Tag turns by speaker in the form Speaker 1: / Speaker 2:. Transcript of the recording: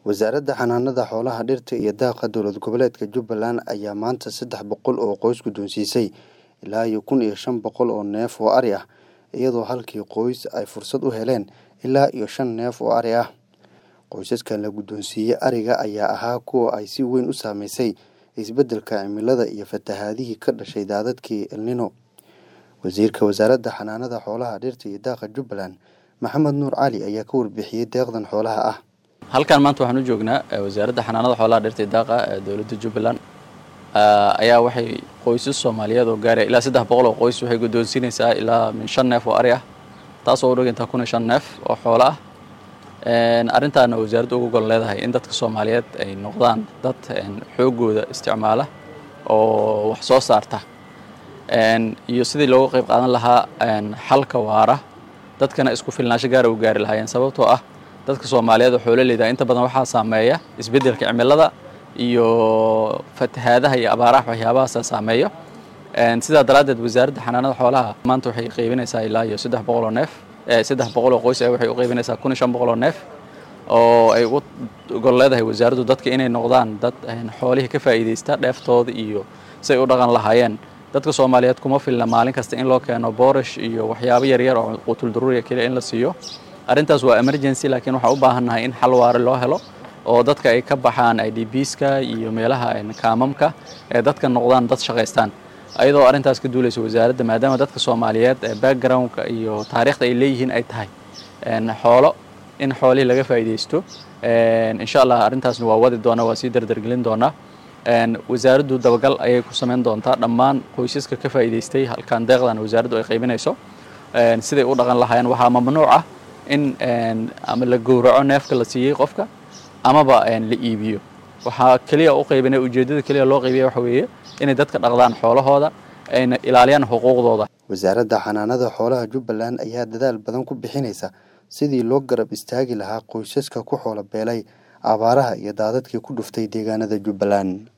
Speaker 1: wasaaradda xanaanada xoolaha dhirta iyo daaqa dowlad goboleedka jubbaland ayaa maanta saddex boqol oo qoys guddoonsiisay ilaa iyo kun iyo shan boqol oo neef oo ari ah iyadoo halkii qoys ay fursad u heleen ilaa iyo shan neef oo ari ah qoysaskan la guddoonsiiyey ariga ayaa ahaa kuwa ay si weyn u saameysay isbeddelka cimilada iyo fatahaadihii ka dhashay daadadkii elnino wasiirka wasaaradda xanaanada xoolaha dhirta iyo daaqa jubbaland maxamed nuur cali ayaa ka warbixiyey deeqdan xoolaha ah
Speaker 2: halkan maanta waxaan u joognaa wasaaradda xanaanada xoolaha dhirta iyo daaqa ee dowladda jubbaland ayaa waxay qoysas soomaaliyeed oo gaaraya ilaa saddex boqol oo qoys waxay guddoonsiinaysaa ilaa min shan neef oo ari ah taasoo u dhigantaa kun iyo shan neef oo xoolo ah arrintaana wasaaraddu uga gol leedahay in dadka soomaaliyeed ay noqdaan dad xoogooda isticmaala oo wax soo saarta iyo sidii looga qayb qaadan lahaa xalka waara dadkana isku filnaansho gaara u gaari lahaayeen sababtoo ah dadka soomaaliyeed oo xoololeyda inta badan waxaa saameeya isbeddelka cimilada iyo fatahaadaha iyo abaaraha waxyaabahaasa saameeya sidaa daraaddeed wasaaradda xanaanada xoolaha maanta waxay qaybinaysaa ilaa iyo saddex boqol oo neef saddex boqol oo qoys waxay u qaybinaysaa kun iyo shan boqol oo neef oo ay ugu gol leedahay wasaaraddu dadka inay noqdaan dad xoolihii ka faa'iidaysta dheeftooda iyo si ay u dhaqan lahaayeen dadka soomaaliyeed kuma filna maalin kasta in loo keeno boorish iyo waxyaabo yaryar oo qutul daruuriya keliya in la siiyo arrintaas waa emergency laakiin waxaan u baahannahay in xal waare loo helo oo dadka ay ka baxaan i d bska iyo meelaha kaamamka ee dadka noqdaan dad shaqaystaan ayadoo arrintaas ka duulaysa wasaaradda maadaama dadka soomaaliyeed ee backgroundka iyo taariikhda ay leeyihiin ay tahay xoolo in xoolihii laga faa'iidaysto insha allah arrintaasna waa wadi doonaa waa sii dardargelin doonaa wasaaraddu dabagal ayay ku samayn doontaa dhammaan qoysaska ka faa'iidaystay halkaan deeqdan wasaaraddu ay qaybinayso siday u dhaqan lahaayeen waxaa mamnuuc ah in ama la gowraco neefka la siiyey qofka amaba la iibiyo waxaa keliya u qaybinay ujeeddada keliya loo qaybiya waxa weeye inay dadka dhaqdaan xoolahooda ayna ilaaliyaan xuquuqdooda
Speaker 1: wasaaradda xanaanada xoolaha jubbaland ayaa dadaal badan ku bixinaysa sidii loo garab istaagi lahaa qoysaska ku xoolo beelay abaaraha iyo daadadkii ku dhuftay deegaanada jubbaland